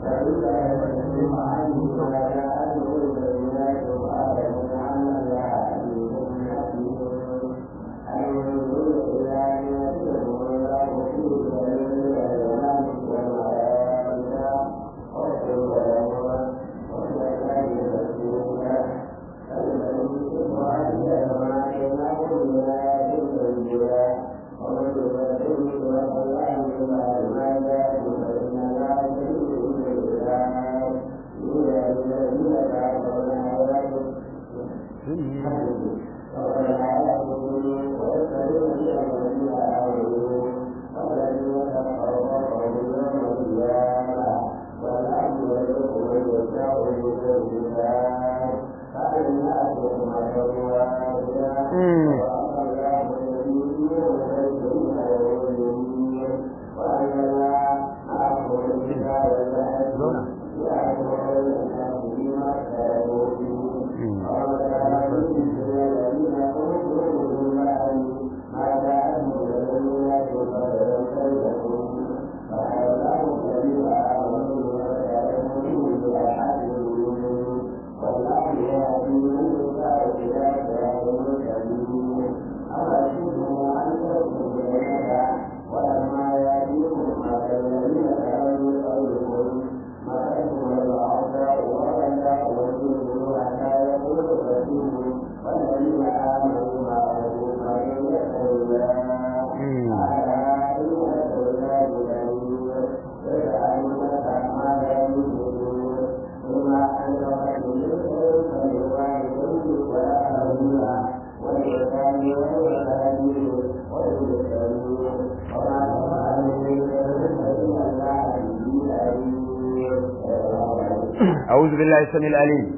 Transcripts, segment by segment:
أعوذ بالله السميع العليم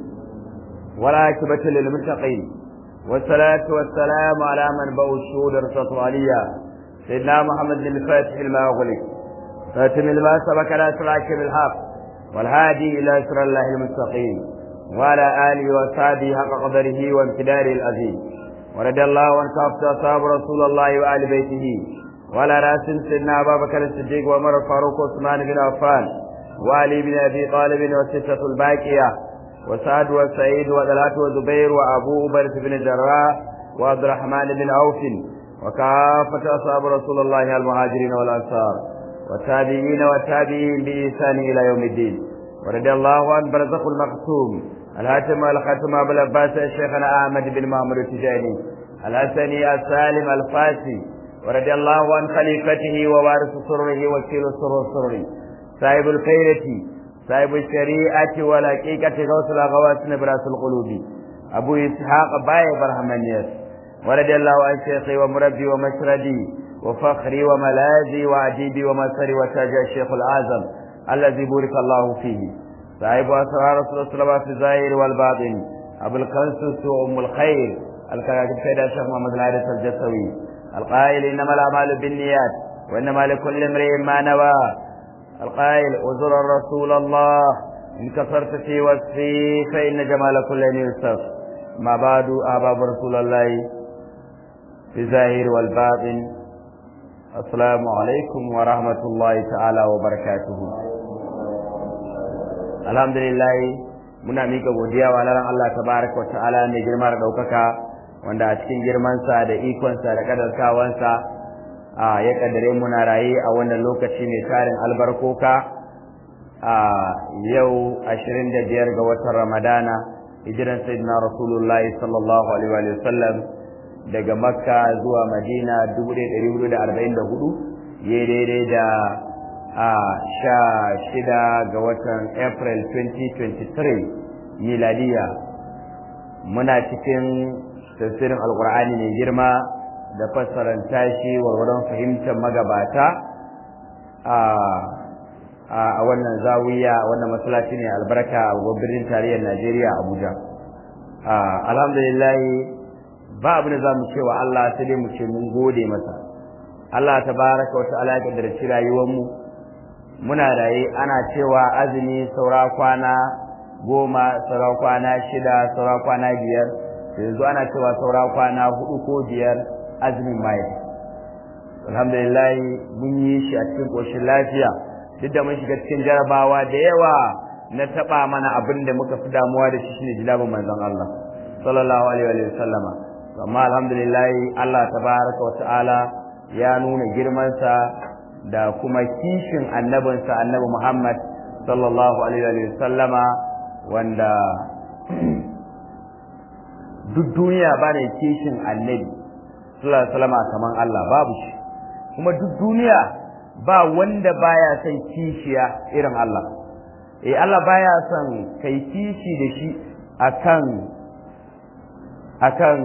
والعاقبة للمتقين والصلاة والسلام على من بو الشهود رسالة عليا سيدنا محمد بن فاتح الماء أغلق فاتم الماء سبك لا سرعك بالحق والهادي إلى سر الله المستقيم وعلى آله وصحبه حق قدره وامتداره العظيم ورد الله عن كافة أصحاب رسول الله وآل بيته وعلى رأس سيدنا أبا بكر الصديق وعمر الفاروق وعثمان بن عفان وعلي بن أبي طالب والستة الباقية وسعد وسعيد وطلحة وزبير وأبو أبرة بن الجراح وعبد الرحمن بن عوف وكافة أصحاب رسول الله المهاجرين والأنصار والتابعين والتابعين بإحسان إلى يوم الدين ورضي الله عن برزق المقسوم الهاتم والختم أبو العباس شيخنا أحمد بن معمر التجاني الحسني السالم الفاسي ورضي الله عن خليفته ووارث سره وكيل السر السري صاحب الخيرة صاحب الشريعة والحقيقة غوث الأغواس نبراس القلوب أبو إسحاق باي برحمانيات ورضي الله عن شيخي ومربي ومشردي وفخري وملاذي وعجيبي ومسري وتاج الشيخ الأعظم الذي بورك الله فيه صاحب أسرار رسول الله صلى الله عليه وسلم في الظاهر والباطن أبو القنص وأم الخير الكاتب سيد الشيخ محمد العارف الجسوي القائل إنما الأعمال بالنيات وإنما لكل امرئ ما نوى القائل وزر رسول الله إن كفرت في وصفي فإن جمال كل يوسف ما بعد أحباب رسول الله في الظاهر والباطن السلام عليكم ورحمة الله تعالى وبركاته الحمد لله muna mika godiya wa lalan Allah tabaraka wa ta'ala mai girma da daukaka wanda a cikin girmansa da ikonsa da kadarkawansa a ya kaddare muna raye a wannan lokaci mai tarin albarkoka a yau 25 ga watan ramadana hijiran sayyidina rasulullahi sallallahu alaihi wa sallam daga makka zuwa madina 1444 ya daidai da a sha shida ga watan april 2023 miladiya muna cikin tafsirin alkur'ani mai girma da fassaranta shi warwaron fahimtar magabata a wannan zawiya wannan masallaci ne albarka a birnin tarayyar Najeriya Abuja alhamdulillah ba abin da za mu ce wa Allah sai dai mu ce mun gode masa Allah tabaraka wa ta'ala ya kaddarci rayuwar mu muna raye ana cewa azumi saura kwana goma saura kwana shida saura kwana biyar yanzu ana cewa saura kwana hudu ko biyar azumin mai alhamdulillah mun yi shi a cikin koshin lafiya duk da mun shiga cikin jarabawa da yawa na taba mana abin da muka fi damuwa da shi shine jilabin manzon Allah sallallahu alaihi wa sallama amma alhamdulillah Allah tabaraka wa ta'ala ya nuna girmansa da kuma kishin annabinsa annabi Muhammad sallallahu alaihi wa sallama wanda duk duniya ba ne kishin annabi sallallahu alaihi wasallama kaman Allah babu shi kuma duk duniya ba wanda baya son kishiya irin Allah eh Allah baya son kai kishi da shi akan akan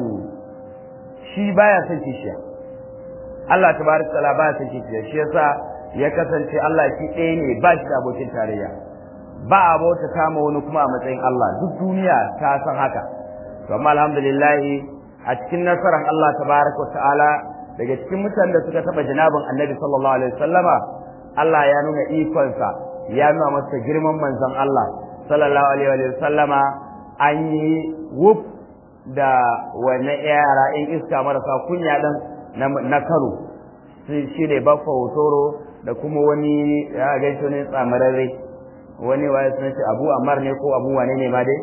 shi baya son kishiya Allah tabaraka taala baya son kishiya shi yasa ya kasance Allah shi ɗaya ne ba shi da abokin tarayya ba a bauta kama wani kuma a matsayin Allah duk duniya ta san haka to amma alhamdulillah a cikin nasarar Allah tabaraka wa ta'ala daga cikin mutanen da suka taba janabin Annabi sallallahu alaihi wasallama Allah ya nuna ikonsa ya nuna masa girman manzon Allah sallallahu alaihi wasallama an yi wuf da wani yara in iska marasa kunya dan na Kano shi ne Baffa Hotoro da kuma wani ya gaishe ne tsamararre wani waye sun ce Abu Ammar ne ko Abu wane ne ma dai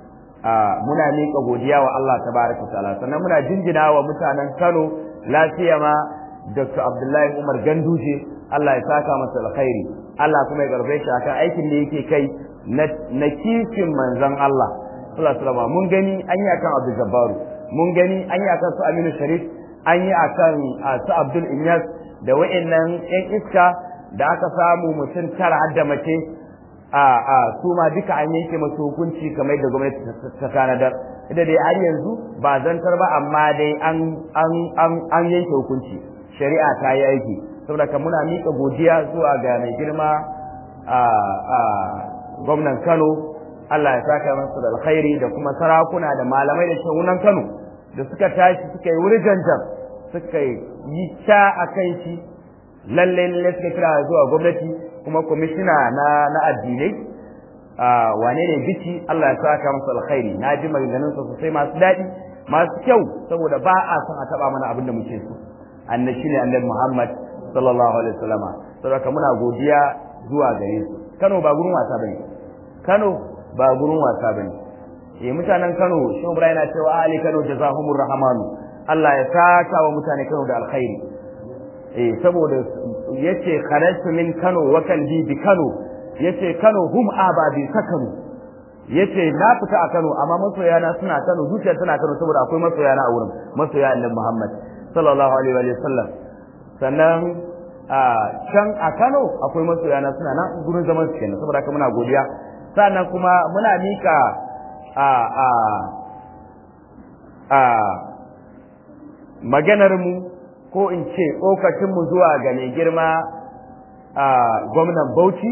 muna miƙa godiya wa Allah tabaraka ta'ala sannan muna jinjina wa mutanen Kano lafiya ma Dr. Abdullahi Umar Ganduje Allah ya saka masa alkhairi Allah kuma ya garbe shi akan aikin da yake kai na kishin manzon Allah sallallahu alaihi mun gani an yi akan Abdul Jabbaru mun gani an yi akan su Aminu Sharif an yi akan su Abdul Inyas da wa'annan yan iska da aka samu mutum tara hadda mace a a su ma duka an yanke masu hukunci kamar da gwamnati ta tanadar ita dai har yanzu ba zantar ba amma dai an an an an yanke hukunci shari'a ta yi aiki saboda ka muna miƙa godiya zuwa ga mai girma a a gwamnan Kano Allah ya saka masa da alkhairi da kuma sarakuna da malamai da shagunan Kano da suka tashi suka yi wuri janjan suka yi ta a kan shi lalle lalle suka kira zuwa gwamnati kuma kwamishina na na addinai wane ne bici Allah ya saka masa alkhairi na ji maganganun sa sosai masu daɗi masu kyau saboda ba a son a taba mana abin da muke so annabi shine annabi Muhammad sallallahu alaihi wasallama saboda muna godiya zuwa gare su Kano ba gurin wasa bane Kano ba gurin wasa bane eh mutanen Kano shi Ibrahim yana cewa ali Kano jazahumur rahmanu Allah ya saka wa mutane Kano da alkhairi eh saboda yace kharajtu min Kano wa kalbi bi Kano yace Kano hum ababi sakanu yace na fita a Kano amma masoyana suna Kano zuciya tana Kano saboda akwai masoyana a wurin masoya Annabi Muhammad sallallahu alaihi wa sallam sannan a can a Kano akwai masoyana suna nan gurin zaman su kenan saboda haka muna godiya sannan kuma muna mika a a a maganar mu ko in ce tsokacin mu zuwa ga mai girma a gwamnan Bauchi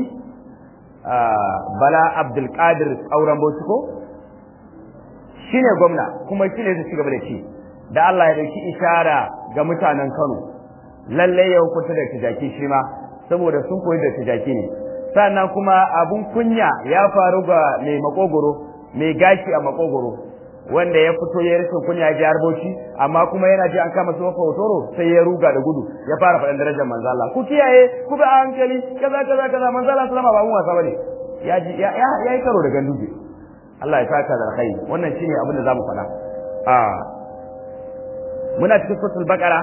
Bala Abdulkadir auren Bauchi ko shine gwamna kuma shine zai ci gaba da ci da Allah ya dauki ishara ga mutanen Kano lalle ya hukunta da tijaki shi ma saboda sun koyi da tijaki ne sannan kuma abun kunya ya faru ga mai makogoro mai gashi a makogoro wanda ya fito ya rashin kunya ya ji harboci amma kuma yana ji an kama su wafa hotoro sai ya ruga da gudu ya fara faɗin darajar manzo Allah ku kiyaye ku bi a hankali kaza kaza kaza manzo Allah sallama ba mun wasa bane ya ji ya ya yi karo da ganduje Allah ya saka da alkhairi wannan shine abin da zamu faɗa a muna cikin suratul baqara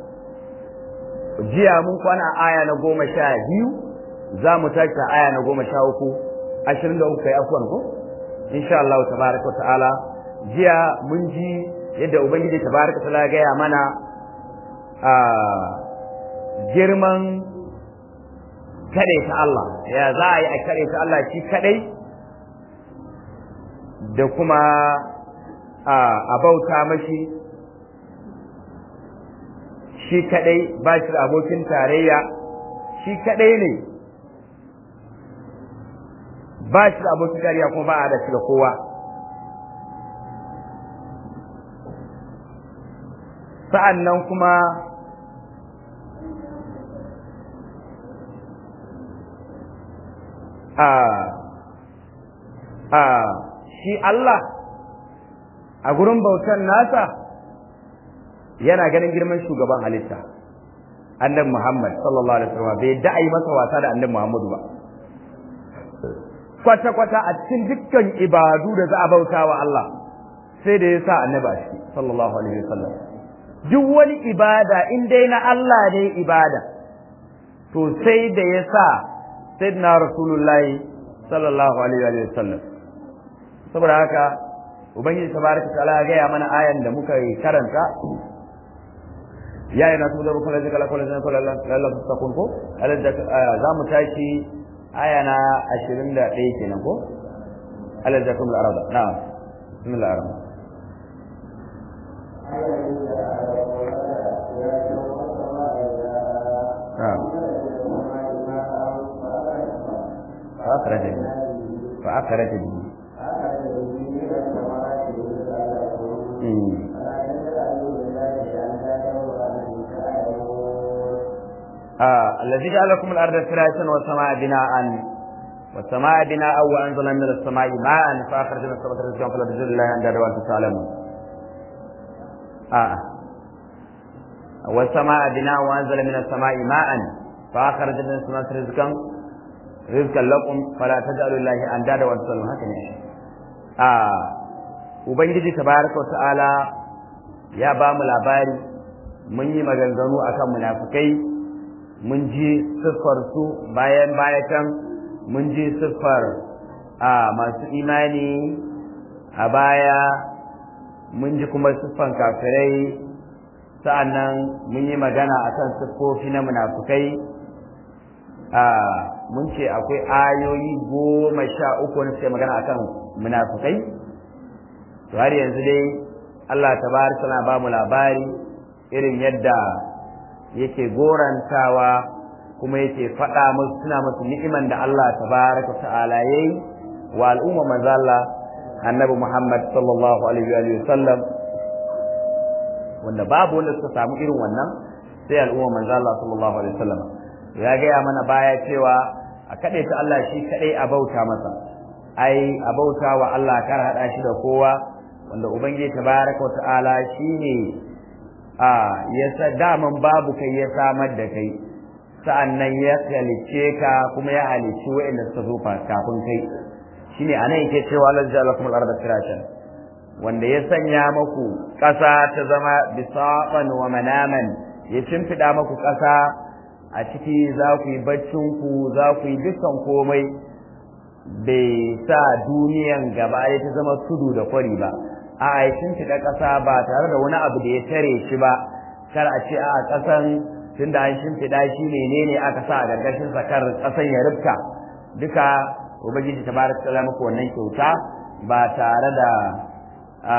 jiya mun kwana aya na goma sha biyu za mu tashi aya na goma sha uku ashirin da uku kai afuwan ko insha Allah tabaraka wa ta'ala jiya mun ji yadda ubangiji tabaraka ta gaya mana a girman kaɗai ta Allah ya za a yi a kaɗai ta Allah shi kaɗai da kuma a bauta mashi shi kaɗai ba shi da abokin tarayya shi kaɗai ne ba shi da abokin tarayya kuma ba a da shi da kowa sa'an nan kuma a a shi Allah a gurin bautan nasa yana ganin girman shugaban halitta annabi Muhammad sallallahu alaihi wasallam bai da ai masa wasa da annabi Muhammadu ba kwata kwata a cikin dukkan ibadu da za a bauta wa Allah sai da ya sa annabi a ciki sallallahu alaihi wasallam duk wani ibada in dai na Allah ne ibada to sai da ya sa sayyidina rasulullahi sallallahu alaihi wasallam saboda haka ubangiji tabaraka ta'ala ya gaya mana ayan da muka karanta ya yi nasu da rukun da kala kula da kula lalla takun ko za mu tashi aya na 21 kenan ko alal zakum al-arada na'am bismillah ar-rahman فأخرج به فأخرج به آه. الذي جعل لكم الأرض فراشا والسماء بناء والسماء بناء وأنزل من السماء ماء فأخرج من السماء رزقا فلا تجد الله عند وأنتم تعلمون آه. والسماء بناء وأنزل من السماء ماء فأخرج من السماء رزقا رزقا لكم فلا تجعلوا الله أندادا وأنتم تعلمون هكذا آه. Ubangiji tabaraka wa ta'ala ya ba mu labari mun yi maganganu akan munafukai mun ji siffar su bayan bayatan mun ji siffar a masu imani a baya mun ji kuma siffan kafirai sa'annan mun yi magana akan siffofi na munafukai a mun ce akwai ayoyi goma sha uku wani suke magana akan munafukai to har yanzu dai Allah tabaraka na ba mu labari irin yadda yake gorantawa kuma yake faɗa musu suna musu ni'iman da Allah tabaraka ta'ala yayi wa al'umma manzo Allah annabi Muhammad sallallahu alaihi wa sallam wanda babu wanda suka samu irin wannan sai al'umma manzo Allah sallallahu alaihi wa sallam ya gaya mana baya cewa a kaɗai ta Allah shi kaɗai a bauta masa ai a bauta wa Allah kar haɗa shi da kowa wanda ubangiji tabaraka wa ta'ala shine a ya sa daman babu kai ya samar da kai sa'annan ya halice ka kuma ya halici wa'anda suka zo kafin kai shine anan yake cewa Allah jalla lakum al-ardha firashan wanda ya sanya maku ƙasa ta zama bisaqan wa manaman ya cimfida maku ƙasa a ciki za ku yi baccin ku za ku yi dukkan komai bai sa duniyan gaba ya ta zama tudu da kwari ba a a shimfiɗa ƙasa ba tare da wani abu da ya tare shi ba kar a ce a ƙasan tun da an shimfiɗa shi menene aka sa a gargashin sa kar ƙasan ya rubta duka ubangiji ta baraka ta maka wannan kyauta ba tare da a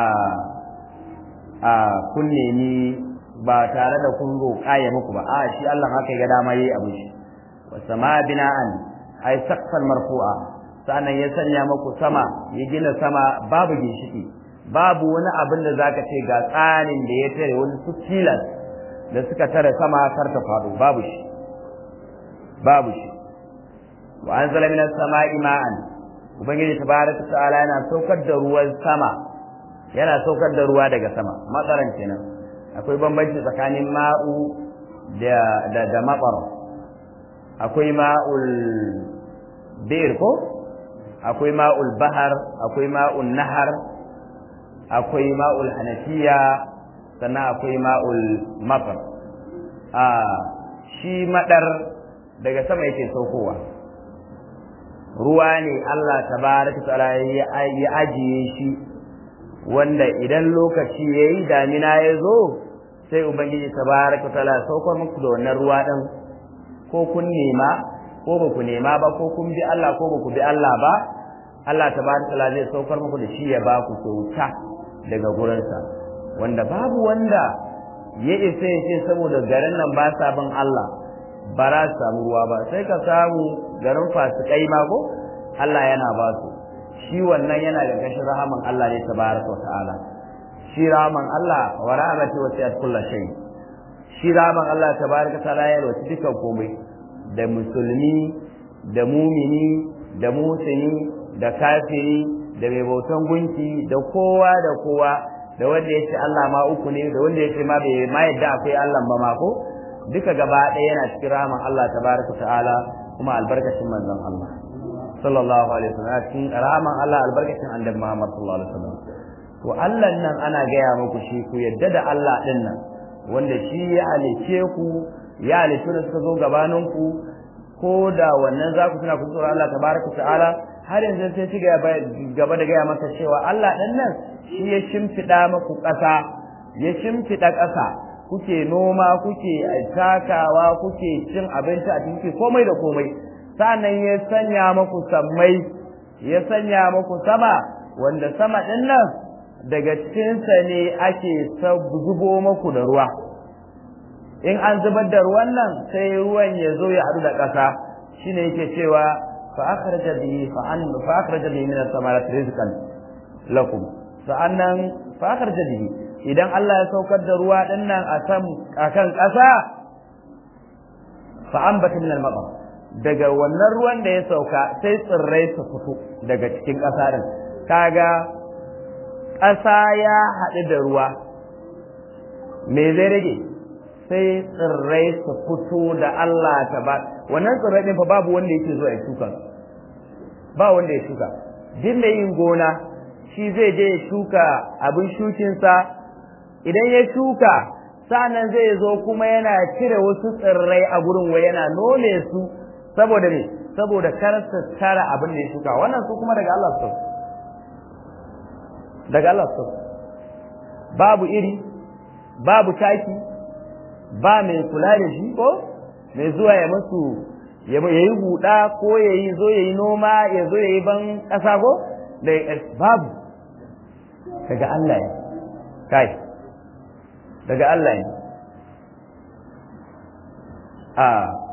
a kun nemi ba tare da kun roƙa ya muku ba a shi Allah haka ya ga dama yayi abu shi wa sama bina'an ay saqfan marfu'a sannan ya sanya muku sama ya gina sama babu ginshiki babu wani abin da zaka ce ga tsarin da ya tare wani su tilas da suka tare sama kar ta faɗo babu shi babu shi wa anzala minas sama'i ma'an ubangiji tabaraka ta'ala yana saukar da ruwan sama yana saukar da ruwa daga sama matsaran kenan akwai bambanci tsakanin ma'u da da da matsar akwai ma'ul bir ko akwai ma'ul bahar akwai ma'ul nahar akwai ma'ul hanafiya sannan akwai ma'ul matsar a shi madar daga sama yake saukowa ruwa ne Allah tabaraka ta'ala ya ajiye shi wanda idan lokaci yayi damina ya zo sai ubangiji tabaraka ta'ala saukar muku da wannan ruwa din ko kun nema ko ba ku nema ba ko kun bi Allah ko ba ku bi Allah ba Allah tabaraka ta'ala zai saukar muku da shi ya ba ku kyauta daga gurinsa wanda babu wanda ya isa ya ce saboda garin nan ba sa bin Allah ba za su samu ruwa ba sai ka samu garin fasikai ma ko Allah yana ba su shi wannan yana da kashin rahaman Allah ne tabaraka wa ta'ala shi rahaman Allah wa rahmatu wa siyat kullu shay shi rahaman Allah tabaraka ta'ala ya rawaci dukan komai da musulmi da mumini da musini da kafiri da mai bautan gunki da kowa da kowa da wanda ya ce Allah ma uku ne da wanda ya ce ma bai ma yadda akwai Allah ba ma ko duka gaba ɗaya yana cikin rahaman Allah tabaraka ta'ala kuma albarkacin manzon Allah sallallahu alaihi wasallam cikin rahaman Allah albarkacin annabi Muhammad sallallahu alaihi wasallam to Allah nan ana gaya muku shi ku yadda da Allah din nan wanda shi ya halice ku ya halice da suka zo gabanin ku ko da wannan za ku tuna ku tsoro Allah tabaraka ta'ala har yanzu sai ci gaba da gaya maka cewa Allah din nan shi ya shimfiɗa maku ƙasa ya shimfiɗa ƙasa kuke noma kuke takawa kuke cin abinci a cikin komai da komai sannan ya sanya maku sammai ya sanya maku sama wanda sama ɗin nan daga cikinsa ne ake zubo maku da ruwa in an zubar da ruwan nan sai ruwan ya zo ya haɗu da ƙasa shine yake cewa fa akhraja bihi fa an fa akhraja bihi min as-samarati rizqan lakum sa'annan fa akhraja bihi idan Allah ya saukar da ruwa din nan a kan akan ƙasa fa ambata min al-matar daga wannan ruwan da ya sauka sai tsirrai su fito daga cikin ƙasa din kaga ƙasa ya haɗu da ruwa me zai rage sai tsirrai su fito da Allah ta ba wannan tsirrai ɗin fa babu wanda yake zuwa ya shuka ba wanda ya shuka duk mai yin gona shi zai je ya shuka abin shukinsa idan ya shuka sa'annan zai zo kuma yana cire wasu tsirrai a gurin wa yana nome su saboda ne saboda kar su tara abin da ya shuka wannan su kuma daga Allah su daga Allah su babu iri babu taki ba mai kula da shi ko mai zuwa ya musu ya yi huda ko ya yi zo ya yi noma ya zo ya yi ban ƙasa ko da babu daga Allah ne kai daga Allah ne a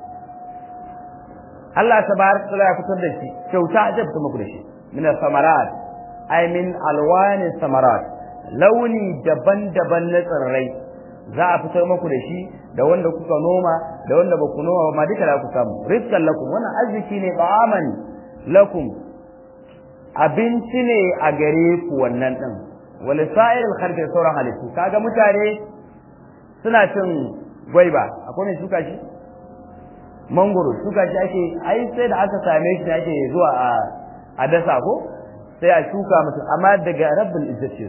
Allah tabaraka ya fitar da shi kyauta ajab ta muku da shi min samarat ay min alwani samarat launi daban-daban na tsirrai za a fitar muku da shi da wanda kuka noma da wanda ba ku noma ba ma duka da ku samu rizqan lakum wannan arziki ne ba'aman lakum abinci ne a gare ku wannan din wal sa'ir al khalqi sauran halittu kaga mutane suna cin gwaiba akwai mai shuka shi mangoro shuka shi ake ai sai da aka same shi ne ake zuwa a a dasa ko sai a shuka mutum amma daga rabbul izzati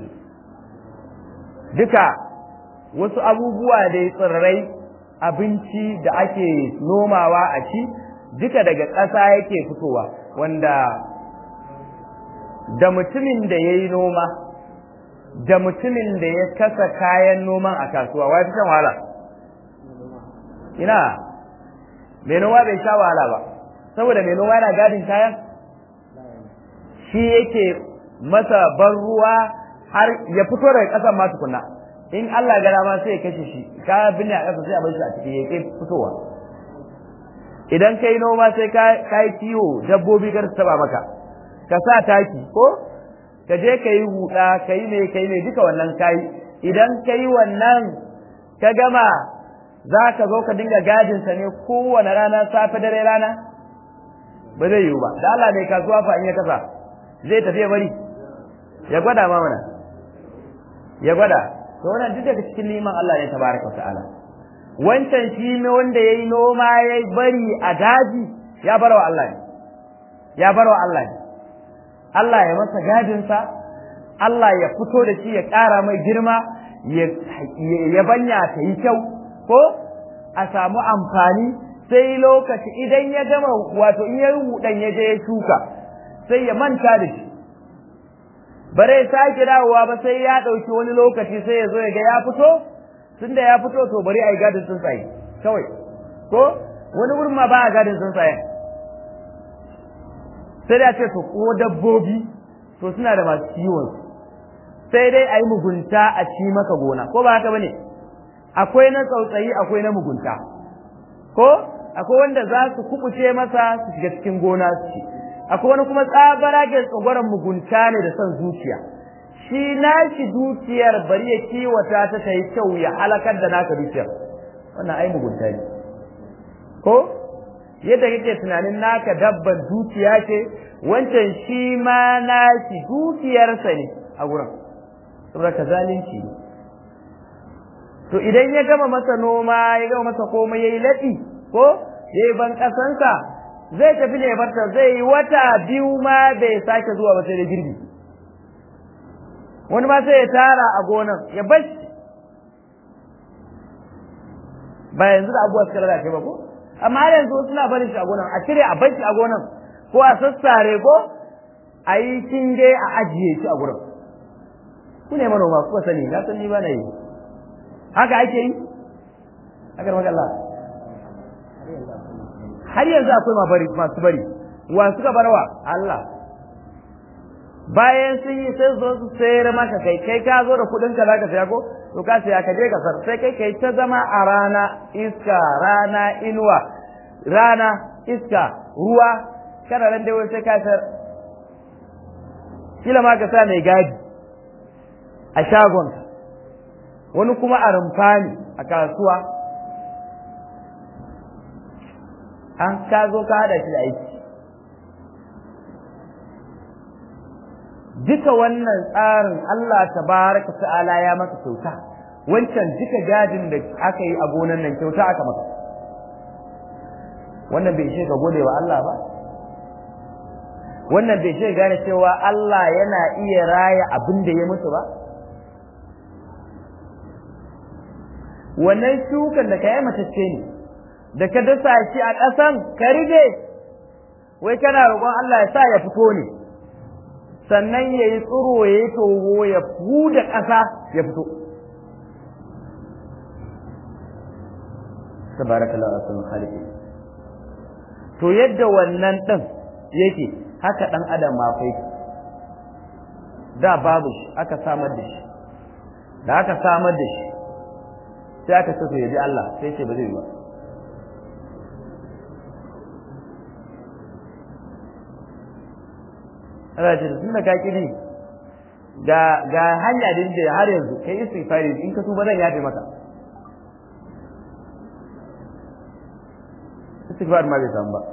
duka wasu abubuwa da tsirrai abinci da ake nomawa a ci duka daga ƙasa yake fitowa wanda da mutumin da ya yi noma da mutumin da ya kasa kayan noman a kasuwa wa fi shan wahala ina mai noma bai sha wahala ba saboda mai noma yana gadin kayan shi yake masa ban ruwa har ya fito daga ƙasan ma tukunna in Allah gara ma sai ya kashe shi ka binne a ƙasa sai a bar shi a ciki ya kai fitowa idan kai noma sai ka yi kiwo dabbobi kar su taba maka ka sa taki ko ka je ka yi huɗa ka yi mai ka yi mai duka wannan kayi idan ka yi wannan ka gama za ka zo ka dinga gadinsa ne kowane rana safe dare rana ba zai yiwu ba da Allah mai kasuwa fa in ya kasa zai tafi ya bari ya gwada ma mana ya gwada to wannan duk daga cikin liman Allah ne tabaraka wa ta'ala wancan shi ne wanda yayi noma ya bari a daji ya barwa Allah ne ya barwa Allah ne Allah ya masa gadinsa Allah ya fito da shi ya ƙara mai girma ya banya ta yi kyau ko a samu amfani sai lokaci idan ya gama wato in ya hudan ya je ya shuka sai ya manta da shi bare sake dawowa ba sai ya ɗauki wani lokaci sai ya zo ya ga ya fito tunda ya fito to bari a yi gadin tsuntsaye kawai ko wani wurin ma ba a gadin tsuntsaye sai da ce to ko dabbobi to suna da masu kiwon sai dai a yi mugunta a ci maka gona ko ba haka bane akwai na tsautsayi akwai na mugunta ko akwai wanda za su kubuce masa su shiga cikin gona su ci akwai wani kuma tsabara ke tsogoron mugunta ne da son zuciya shi nashi dukiyar bari ya kiwata ta ta yi kyau ya halakar da naka dukiyar wannan ai mugunta ne ko yadda kake tunanin naka dabban dukiya ce wancan shi ma nashi dukiyarsa ne a gurin saboda ka zalunci ne to idan ya gama masa noma ya gama masa komai yayi ladi ko yayi ban kasansa zai tafi ne barta zai yi wata biyu ma bai sake zuwa ba sai da girbi wani ma sai ya tara a gonan ya bashi ba yanzu da abubuwa suka lalace ba ko amma yanzu suna barin shi a gonan a cire a bashi a gonan ko a sassare ko a yi kinge a ajiye shi a gurin ku ne manoma kuka sani na san ni ba na yi haka ake yi haka da magana har yanzu akwai ma bari masu bari wa suka barwa Allah bayan sun yi sai zo su sayar maka kai kai ka zo da kudin ka zaka saya ko to ka saya ka je ka sar sai kai kai ta zama a rana iska rana inuwa rana iska ruwa kana nan dai sai ka sar kila ma ka sa mai gadi a shagon wani kuma a rumfani a kasuwa an ka zo ka hada shi da aiki duka wannan tsarin Allah tabaraka ta'ala ya maka kyauta wancan duka gadin da aka yi a gonan nan kyauta aka maka wannan bai ka gode wa Allah ba wannan bai shi gane cewa Allah yana iya raya abin da ya mutu ba wannan shukan da ka yi matacce ne da ka dasa shi a ƙasan ka rige wai kana roƙon Allah ya sa ya fito ne sannan ya yi tsiro ya yi toho ya huda ƙasa ya fito tabarakallahu asal khaliqi to yadda wannan din yake haka dan adam ma fa da babu shi aka samar da shi da aka samar da shi sai aka so ya ji Allah sai ce ba zai yi ba Allah ce tun da ka kiri ga ga hanya din da har yanzu kai istighfari in ka tuba zan yafe maka istighfar ma bai samu ba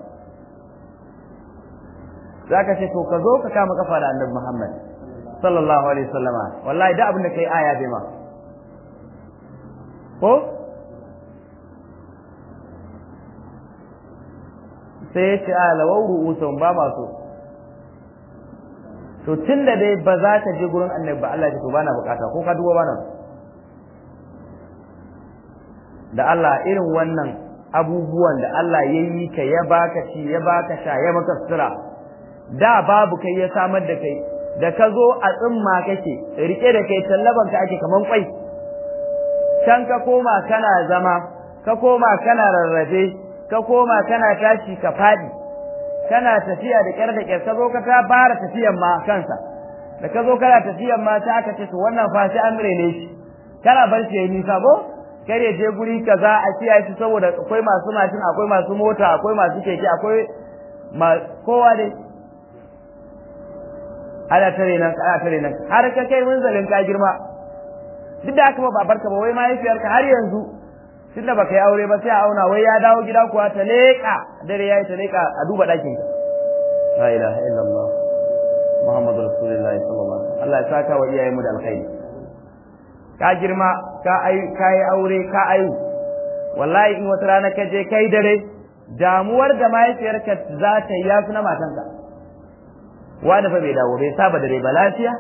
zaka ce to ka zo ka kama kafa da Annabi Muhammad sallallahu alaihi wasallama wallahi da abin da kai aya bai ma ko sai ya ce a lawau ru'usun ba masu to tun da dai ba za ka je gurin annabi ba Allah ya to bana bukata ko ka duba bana da Allah irin wannan abubuwan da Allah ya yi ka ya baka ci ya baka sha ya maka sutura da babu kai ya samar da kai da ka zo a tsimma kake rike da kai tallaban ka ake kaman kwai can ka koma kana zama ka koma kana rarrafe ka koma kana tashi ka fadi kana tafiya da kyar da kyar ka zo ka ta fara tafiyan ma kansa da ka zo kana tafiyan ma ta aka ce to wannan fa sai an rene shi kana bar shi yayi nisa ko kare je guri kaza a kiyaye shi saboda akwai masu mashin akwai masu mota akwai masu keke akwai kowa dai ana tare nan ana tare nan har ka kai munzalin ka girma duk da aka ba barka ba wai mahaifiyarka har yanzu tun da baka yi aure ba sai a auna wai ya dawo gida kuwa ta leƙa dare yayi ta leƙa a duba ɗakin ka la ilaha illallah muhammadu rasulullahi sallallahu alaihi wasallam Allah ya saka wa iyayen mu da alkhairi ka girma ka ai ka yi aure ka ayu wallahi in wata rana ka je kai dare damuwar da mahaifiyarka za ta yi yafi na matanka wani fa bai dawo bai saba dare ba lafiya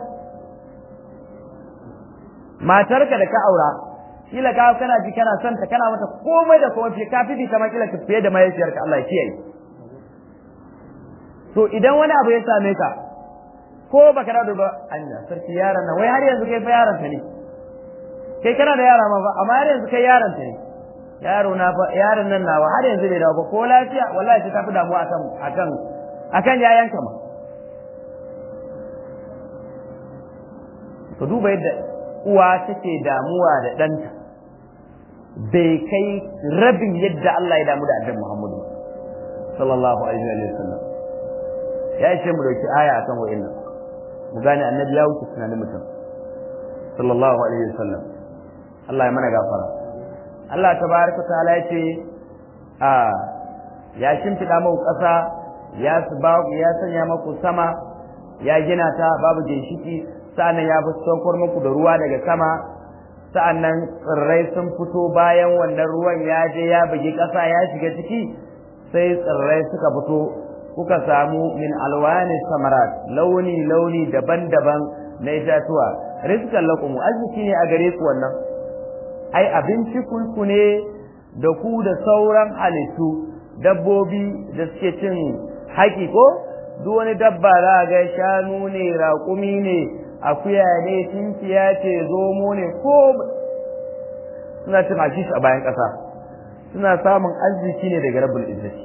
matarka da ka aura kila ka kana ji kana son ta kana mata komai da komai ka fi ta ma kila ka fiye da mahaifiyarka Allah ya kiyaye to idan wani abu ya same ka ko baka da ba anya sarki yaron nan wai har yanzu kai fa yaron ta ne kai kana da yara ma ba amma har yanzu kai yaron ta ne yaro na fa yaron nan nawa har yanzu bai dawo ba ko lafiya wallahi sai ka fi damuwa akan akan akan yayanka ma ka duba yadda uwa take damuwa da ɗanta bai kai rabin yadda Allah ya damu da annabi Muhammadu sallallahu alaihi wa sallam ya ce mu dauki aya akan wa'annan mu gane annabi ya wuce tunanin mutum sallallahu alaihi wa sallam Allah ya mana gafara Allah tabaraka ta'ala ya ce a ya shimfiɗa muku ƙasa ya ya sanya muku sama ya gina ta babu ginshiki sa'annan ya fi saukar muku da ruwa daga sama sa'annan tsirrai sun fito bayan wannan ruwan ya je ya bugi ƙasa ya shiga ciki sai tsirrai suka fito kuka samu min alwani samarat launi launi daban-daban na itatuwa rizqan lakum arziki ne a gare ku wannan ai abinci ku ne da ku da sauran halittu dabbobi da suke cin haƙi ko duk wani dabba za ga shanu ne raƙumi ne akuya ne tinkiya ce zomo ne ko suna cin hashish a bayan ƙasa suna samun arziki ne daga rabbul izzati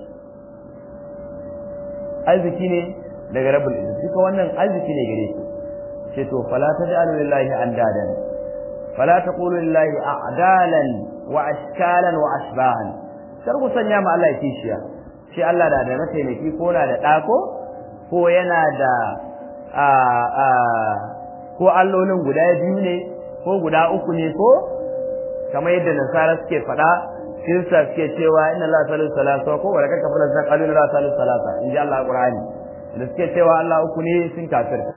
arziki ne daga rabbul izzati duka wannan arziki ne gare ku ce to fala taj'alu lillahi andadan fala taqulu lillahi a'dalan wa ashkalan wa ashbahan kar ku sanya ma Allah kishiya shi Allah da da mataimaki ko na da ɗako ko yana da a a ko allolin guda biyu ne ko guda uku ne ko kamar yadda nasara suke faɗa kirista suke cewa inna Allah salisu salasa ko wa kaka fara zan qalu la salisu salasa in ji Allah Qur'ani da suke cewa Allah uku ne sun kafir